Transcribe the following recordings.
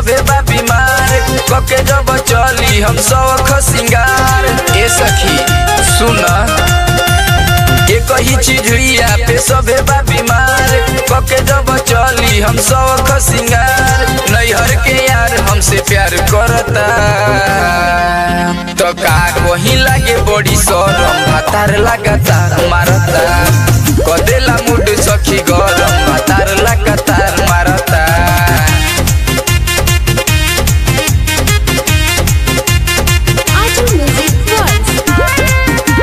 सभे बा बीमार कके जब चली हम सौख सिंगार ए सखी सुन एक ही चीज हुइया पे सभे बा बीमार कके जब चली हम सौख सिंगार नैहर के यार हमसे प्यार करता तो का वही लागे बड़ी शरम भातार लगातार मारता कदेला मुड सखी गरम भातार लगातार मारता Audio Music Works.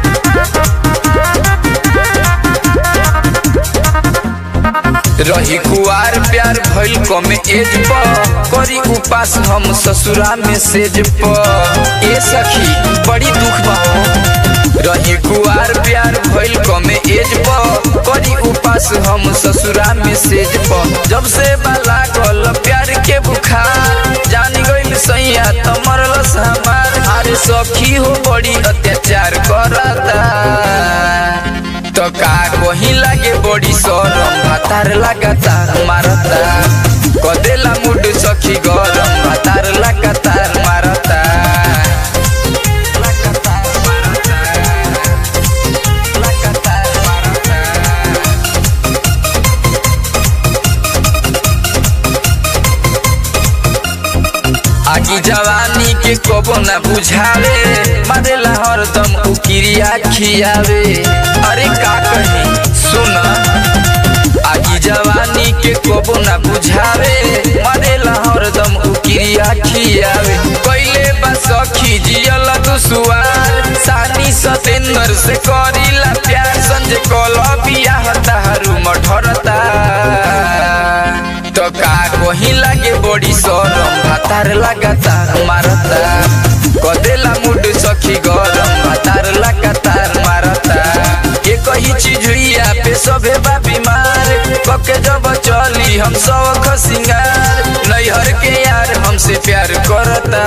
रही कुआर प्यार भइल कमे एज प करी उपास हम ससुरा में सेज प ए सखी बड़ी दुख बा रही कुआर प्यार भइल कमे एज प करी उपास हम ससुरा में सेज प जब से बाला गल प्यार के बुखार जान गइल सैया त मरलस हमार अरे सखी हो बड़ी अत्याचार करता तो का वही लागे बड़ी शरम भातार लगातार मारता कदेला मुड सखी गरम भातार लगातार मारता लगातार मारता लगातार मारता आगी जवानी के कबो न बुझावे मारेला हरदम उकिरिया खियावे अरे का कही सुन आगी जवानी के कबो न बुझावे मारेला हरदम उकिरिया खियावे कैले बा सखी जियल दुसुआर सानी सतेंद्र से करीला प्यार संजय कल बियाह ताहरू मठरता तो का वही लागे बड़ी शरम भातार लगातार मारता कदेला मुड सखी गरम भातार लगातार मारता एक ही चीज हुइया पे सभे बा बीमार कके जब चली हम सौख सिंगार नैहर के यार हमसे प्यार करता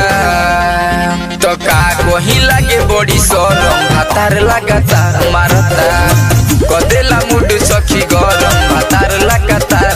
तो का वही लागे बड़ी शरम भातार लगातार मारता कदेला मुड सखी गरम भातार लगातार